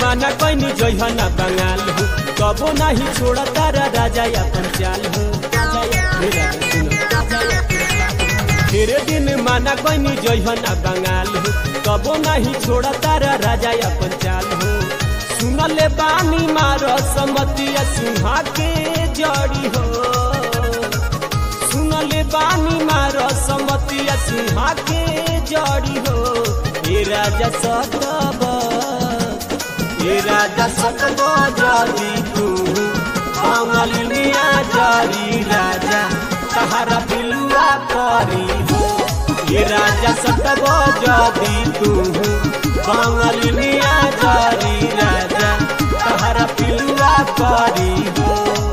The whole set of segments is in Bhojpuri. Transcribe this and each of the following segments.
माना कैनी जइहना बंगाल हो कबो नहीं छोड़ा तारा राजा अपन चाल हो हे राजा सुनो। ढेरे दिन माना कैनी जइहना बंगाल हो कबो नहीं छोड़ा तारा राजा अपन चाल हो सुनले बानी मारो समतिया सिंहा के जड़ी हो सुनले बानी मारो समतिया सिंहा के जड़ी हो हे राजा सतब हे राजा सतब जदी तू कमलिया जरी राजा तहरा पिलुआ करी हो हे राजा सतब जदी तू कमलिया जरी राजा तहरा पिलुआ करी हो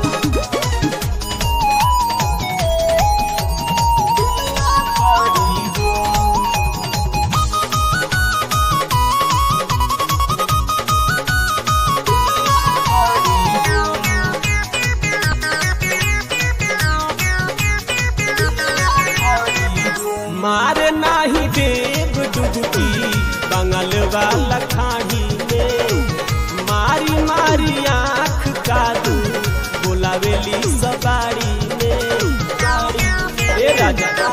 मारे नाही देव डुबकी बंगल वाला खाड़ी में मारी मारी आँख कादू बोलावेली सवारी में ए राजा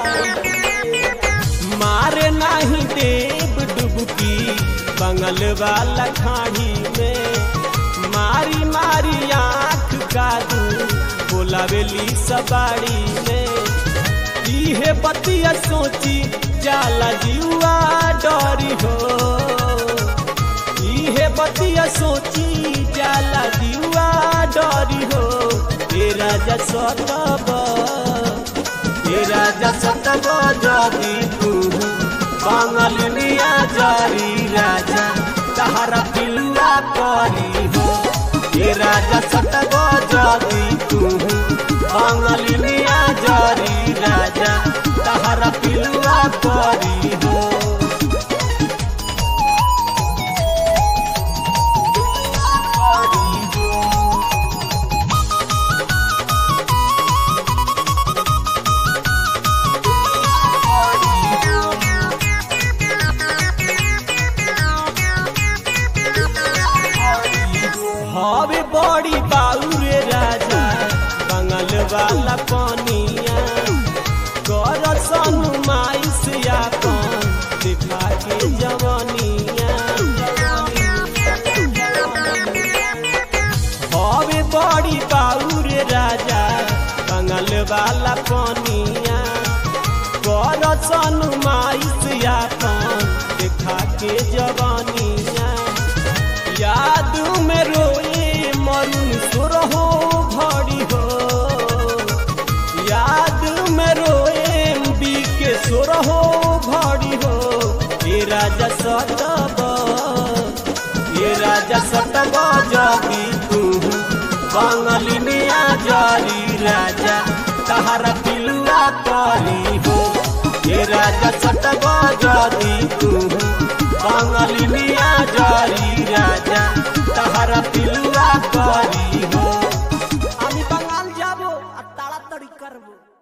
मारे नाही देव डुबकी बंगल वाला खाड़ी में मारी मारी आँख कादू बोलावेली सवारी में इहे बतिया सोची जाला जीवा डरी हो इहे बतिया सोची जाला जीवा डरी हो हे राजा सतब हे राजा सतब जदी तू बंगलिया जरी राजा तहरा पिलुआ करी हो हे राजा सतब जदी तू बंगलिया जरी राजा तहरा पिलुआ करी हो हवे बड़ी बाउरे राजा बंगल वाला पनिया कर सनु माइस यापन दिखा के जवनिया हवे बड़ी बाउरे राजा बंगल वाला पनिया कर सनु माइस यापन दिखा के जवनिया याद में रोए मरुन सुरहो घड़ी हो याद में रोए बी के सुरहो घड़ी हो ये राजा सतब ये राजा सतब जगी तू बंगलिनिया जरी राजा तहरा पिलुआ करी हो ये राजा सतब जगी तू बंगलिनिया जरी राजा तहरा पिलुआ करी हो আমি বাঙাল যাব আর তাড়াতাড়ি করবো